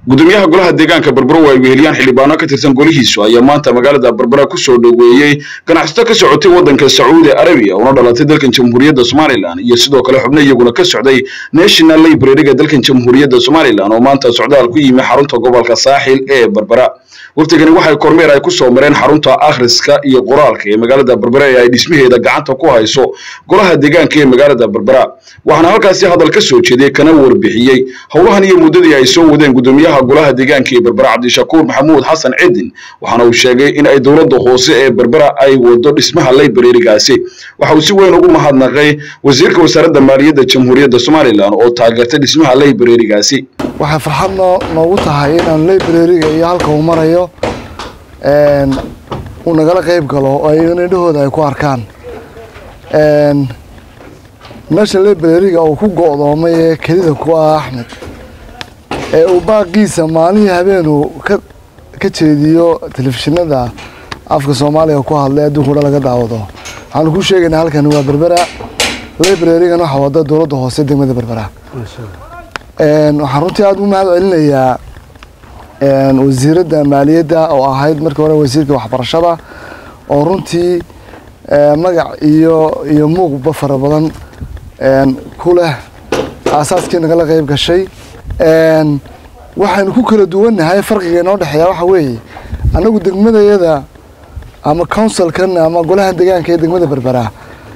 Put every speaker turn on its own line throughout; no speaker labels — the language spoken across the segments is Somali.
gudoomiyaha golaha deegaanka berbera oo ay weheliyaan xildhibaano ka tirsan golihiisu ayaa maanta magaalada berbera kusoo dhoweeyey ganacsato ka socotay waddanka sacuudi arabiya una dhalatay dalkan jamhuuriyadda somalilan iyo sidoo kale xubno iyaguna ka socday national library-ga dalkan jamhuuriyadda somalilan oo maanta socdaal ku yimi xarunta gobolka saaxil ee berbera waftigani waxay kormeer ay kusoo mareen xarunta akhriska iyo qoraalka ee magaalada berbera ee ay dhismaheeda gacanta ku hayso golaha deegaanka ee magaalada berbera waxaana halkaasi hadal ka soo jeediyey kana warbixiyey howlahan iyo muddadii ay soo wadeen gudoomiyaha golaha deegaanka ee berbera cabdishakuur maxamuud xasan cidin waxaana uu sheegay in ay dowladda hoose ee berbera ay wado dhismaha library-gaasi waxa uu si weyn ugu mahadnaqay wasiirka wasaaradda maaliyadda jamhuuriyadda somalilan oo taageertay dhismaha library-gaasi
waxay farxad noo noogu tahay inaan library-ga iyo halka uu marayo uu nagala qeyb galo oo ayagana indhahooda ay ku arkaan meesha library-ga uu ku go'doomay ee kelida ku ah axmed ee uu baaqiisa maalihii habeenuu ka ka jeediyo telefishinada afka soomaaliga ku hadlay adduunka o dhan laga daawado waxaanu ku sheegaynaa halkani waa berbera library-gan waxaa wada dowladda hoose degmada berbera waxaan runtii aada u mahad celinayaa wasiiradda maaliyadda oo ahayd markii hore wasiirka waxbarashada oo runtii magac iyo iyo muuqba fara badan ku leh aasaaskii nagala qeyb gashay waxaynu ku kala duwannahay farqiga inoo dhexeeya waxa weeye annagu degmadayada ama counsilkan ama golaha deegaanka ee degmada berbera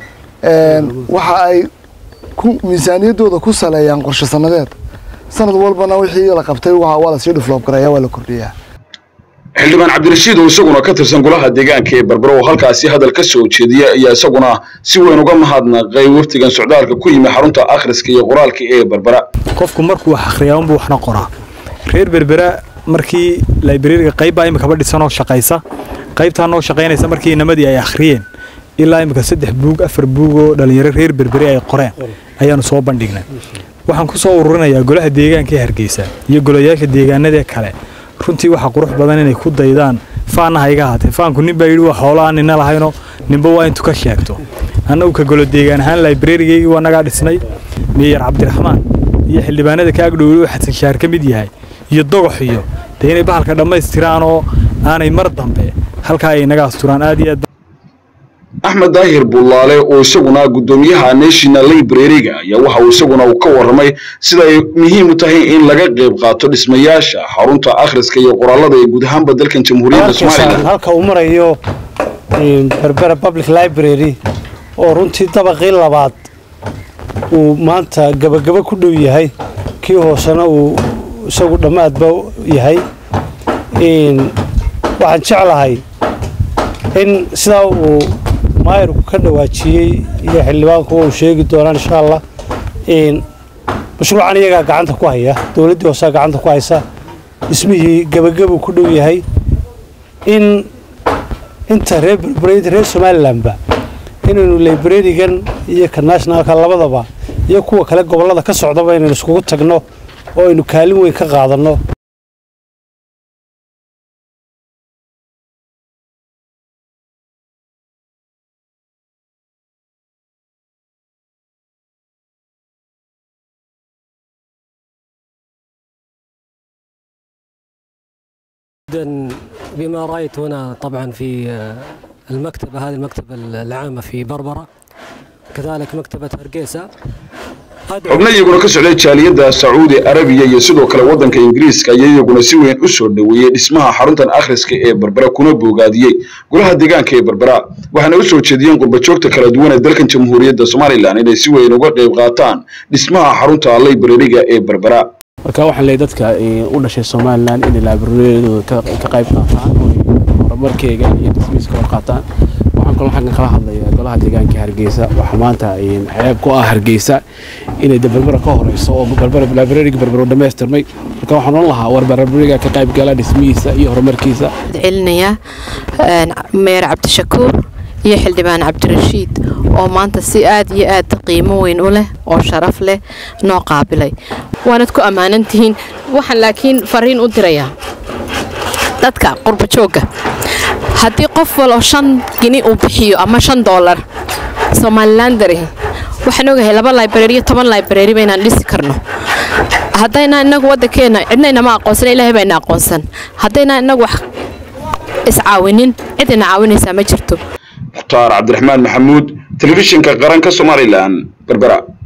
waxa ay ku miisaaniyaddooda ku saleeyaan qorshe sanadeed sanad walbana wixii la qabtay waa lasii dhufloob garaya waa la kordhiyaa
xildhibaan cabdirashiid oo isaguna ka tirsan golaha deegaanka ee berbera oo halkaasi hadal ka soo jeediya ayaa isaguna si weyn uga mahadnaqay waftigan socdaalka ku yimi xarunta akhriska iyo qoraalka ee berbera
qofku markuu wax akhriyaa unbuu waxna qoraa reer berbera markii librariga qaybbaa imikaba dhisanoo shaqaysa qaybtaa noo shaqaynaysa markii inamadii ay akhriyeen ilaa imika saddex buug afar buug oo dhallinyaro reer berberi ay qoreen ayaanu soo bandhignay waxaan ku soo ururinayaa golaha deegaanka ee hargeysa iyo golayaasha deegaanada kale runtii waxaa qurux badan inay ku daydaan faanna ha iga ahaatee faanku nin baa yidhi waa xoolo aan nina lahayno ninba waa intu ka sheegto annagu ka golo deegaan ahaan librarigaygii waa nagaa dhisnay meeyar cabdiraxmaan iyo xildhibaanada ka agdhowey oo xasan shaar ka mid yahay iyo dogox iyo dee inay bahalka dhammaystiraan oo aanay mar dambe halkaa ay naga asturaan aad iyo aad
axmed daahir bullaale oo isaguna gudoomiyaha national library-ga ayaa waxa uu isaguna uu ka warramay sida ay muhiim u tahay in laga qayb qaato dhismayaasha xarunta akhriska iyo qoraalada ee guud ahaanba dalkan jamhuuriyadda somalilan
halka uu marayo berbera public library oo runtii dabaqii labaad uu maanta gabagabo ku dhow yahay kii hoosena uu isagu dhammaadba yahay waxaan jeclahay in sidaa uu maayirku ka dhawaajiyey iyo xildhibaanku uu sheegi doonaan insha allah mashruucan iyagaa gacanta ku haya dowladdii hoosaa gacanta ku haysa dhismihii gebagabuu ku dhow yahay in inta reer berbereyda reer somalilanba inaynu librarigan iyo ka nationalka labadaba iyo kuwa kale gobollada ka socdaba inaynu iskugu tagno oo aynu kaalin weyn ka qaadanno
جدا بما رأيت هنا طبعا في المكتبة هذه المكتبة العامة في بربرة كذلك مكتبة هرقيسة
xubno iyaguna ka socday jaaliyadda sacuudi arabiya iyo sidoo kale waddanka ingiriiska ayaa iyaguna si weyn u soo dhoweeyey dhismaha xaruntan akhriska ee berbera kuna boogaadiyey golaha deegaanka ee berbera waxaana u soo jeediyeen qurbajoogta kala duwan ee dalkan jamhuuriyadda somalilan inay si weyn uga qayb qaataan dhismaha xarunta library-ga ee berbera
marka waxaan leeyahay dadka u dhashay somalilan inay librariyadooda ka qayb qaataan oo horumarkeega iyo dhismihiisa ka hor qaataan waxaan kaloo xaggan kala hadlayaa golaha deegaanka hargeysa waxaa maanta ceeb ku ah hargeysa inay berbera ka horeyso oo librariga berbero dhammaystirmay marka waxaan oran lahaa war librariga ka qayb gala dhismihiisa iyo horumarkiisa
celinayaa meer cabdishakuur iyo xildhibaan cabdirashiid oo maanta si aad iyo aad qiimo weyn u leh oo sharaf leh noo qaabilay waanad ku ammaanan tihiin waxaan laakiin fariin u dirayaa dadka qurbajoogga haddii qof waloo shan gini uu bixiyo ama shan doolar somalilandari waxaan ogahay laba library iyo toban library ba inaan dhisi karno haddayna inagu waddankeena cidna inama aqoonsan ilaahay baa ina aqoonsan haddayna inagu wax iscaawinin cid ina caawinaysaa ma jirto
mukhtaar cabdiraxmaan maxamuud telefishinka qaranka somalilan berbera